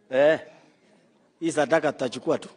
Eh, hii sadaka tutachukua tu.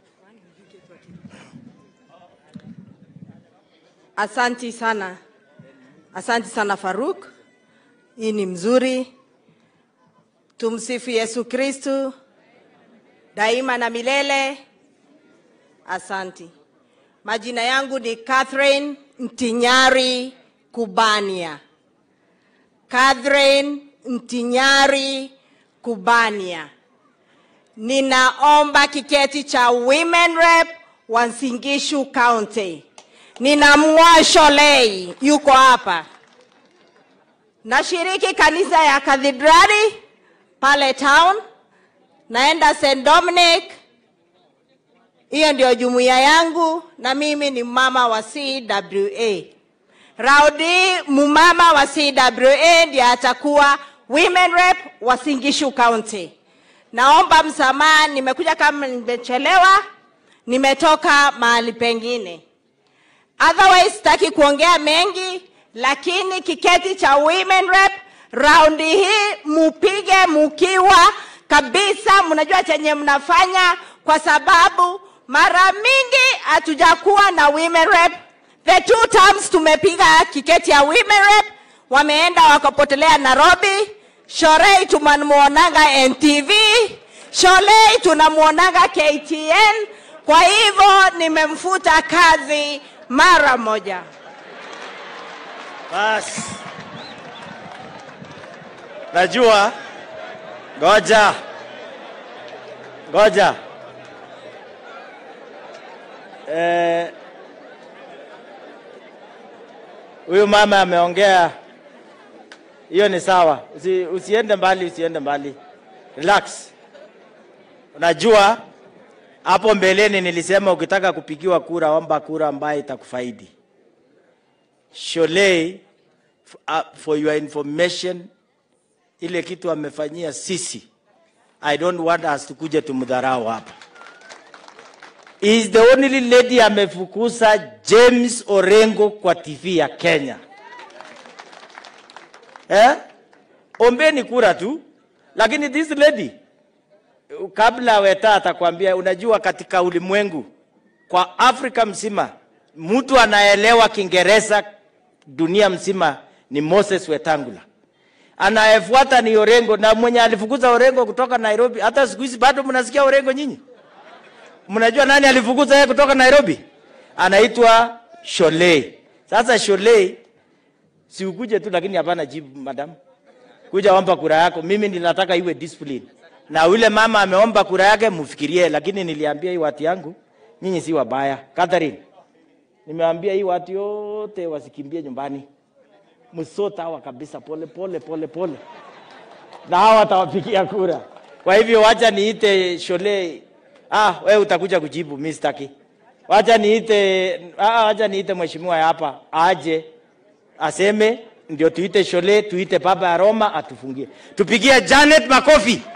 Asanti sana, asanti sana Faruk, hii ni mzuri. Tumsifu Yesu Kristu daima na milele. Asanti. Majina yangu ni Catherine Mtinyari Kubania. Catherine Mtinyari Kubania. Ninaomba kiketi cha Women Rep Wansingishu County. Nina Mwasholei yuko hapa. Nashiriki kanisa ya Kathedrali pale town, naenda St Dominic. Hiyo ndio jumuiya yangu, na mimi ni mama wa CWA. Raudi mumama wa CWA ndiye atakuwa women rep wa Singishu County. Naomba msamaha, nimekuja kama nimechelewa, nimetoka mahali pengine. Otherwise sitaki kuongea mengi, lakini kiketi cha women rep raundi hii mupige mukiwa kabisa, mnajua chenye mnafanya, kwa sababu mara mingi hatujakuwa na women rep. The two terms tumepiga kiketi ya women rep, wameenda wakapotelea Nairobi. Shorei tunamuonanga NTV, Sholei tunamuonanga KTN. Kwa hivyo nimemfuta kazi mara moja. Basi. Najua. Ngoja. Ngoja. Eh, huyu mama ameongea, hiyo ni sawa. Usi, usiende mbali, usiende mbali, relax. Unajua hapo mbeleni nilisema ukitaka kupigiwa kura, omba kura ambayo itakufaidi. Sholei, f- uh, for your information, ile kitu amefanyia sisi, I don't want us tukuje tumdharau hapa. He is the only lady amefukuza James Orengo kwa TV ya Kenya. Eh? Ombeni kura tu, lakini this lady kabla Weta atakwambia, unajua katika ulimwengu kwa Afrika mzima mtu anaelewa Kiingereza dunia mzima ni Moses Wetangula, anayefuata ni Orengo, na mwenye alifukuza Orengo kutoka Nairobi. Hata siku hizi bado mnasikia Orengo nyinyi? Mnajua nani alifukuza yeye kutoka Nairobi? Anaitwa Sholei. Sasa Sholei, si ukuje tu, lakini hapana jibu, madam, kuja omba kura yako. Mimi ninataka iwe discipline, na yule mama ameomba kura yake, mfikirie. Lakini niliambia hii watu yangu, nyinyi si wabaya. Catherine, nimeambia hii watu yote wasikimbie nyumbani, msota hawa kabisa, pole pole pole pole, na hawa watawapigia kura. Kwa hivyo wacha niite Sholei. Ah, wewe utakuja kujibu, mimi sitaki. Wacha niite, ah, wacha niite mheshimiwa hapa aje aseme, ndio tuite Shole, tuite baba ya Roma atufungie. Tupigie Janet makofi.